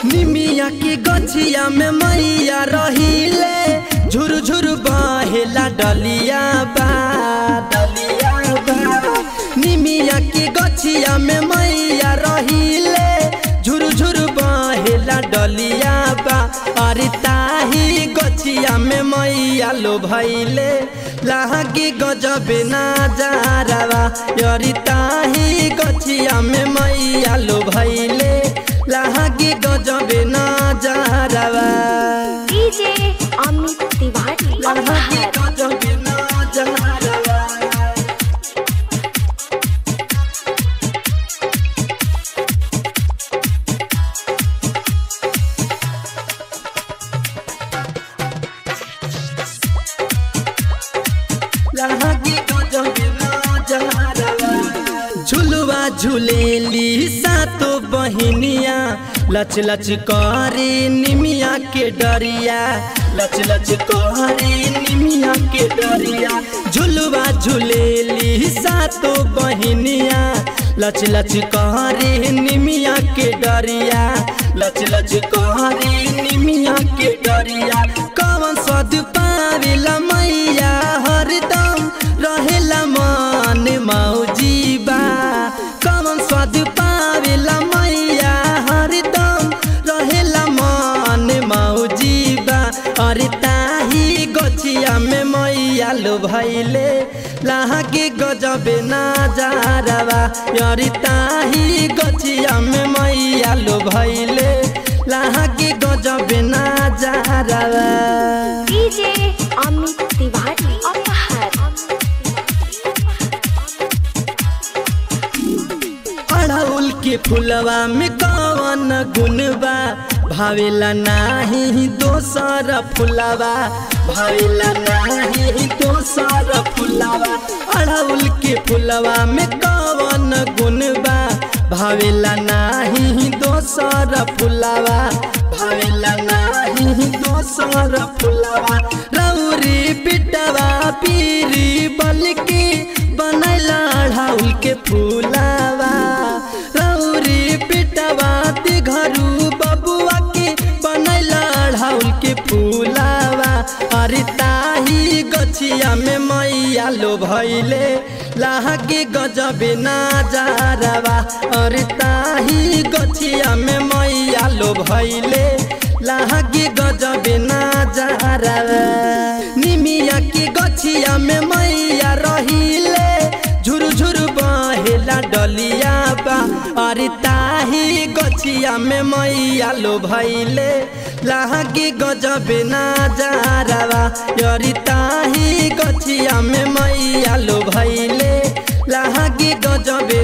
निमिया के गछिया में मैया रहिले झुर झुर बहेला डलिया बा डलिया बा निमिया के गछिया में मैया रहिले झुर झुर बहेला डलिया बा अरे ताही गछिया में मैया लो भैले लागी गजब ना जारवा अरे ताही गछिया में मैया लो भैले लागी गजब ना जारवा डीजे अमित तिवारी लागी गजब ना जारवा लागी गजब ना जारवा झुलुआ झुलेली सातो बहिनिया लच लच करे निमिया के डरिया लच लच करे निमिया के डरिया झुलुआ झुलेली सातो बहिनिया लच लच करे निमिया के डरिया लच लच करे निमिया के डरिया कवन सद पावेला मैया हरदम रहेला मन मौजी बा कवन स्वाद पावेला मैया हरदम रहेला मन मौजी बा अरे ताही गछिया में मैया लो भैले लागे गजबे ना जारवा अरे ताही गछिया में मैया लो भैले लागे गजबे ना जारवा डीजे अमित तिवारी अपहर अड़हुल के फुलवा में कवन गुण बा भावेला नाही दोसर फुलवा भावेला नाही दोसर फुलवा अड़हुल के फुलवा में कवन गुण बा भावेला नाही दोसर फुलवा भावेला नाही दोसर फुलवा रौरी पिटवा पीरी बलकी बनैला अड़हुल के फुलावा रौरी पिटवा ते घरू बबुआ के बनैला अड़हुल के फुलावा अरे ताही गछिया में मैया लो भैले लागे गजबे ना जारवा अरे ताही गछिया में मैया लो भैले लागे गजबे ना जारवा निमिया के गछिया में मैया रहिले झुर झुर बहेला डलिया बा अरे ताही गछिया में मैया लो भैले लागे गजबे ना जारवा अरे ताही गछिया में मैया लो भैले लागे गजबे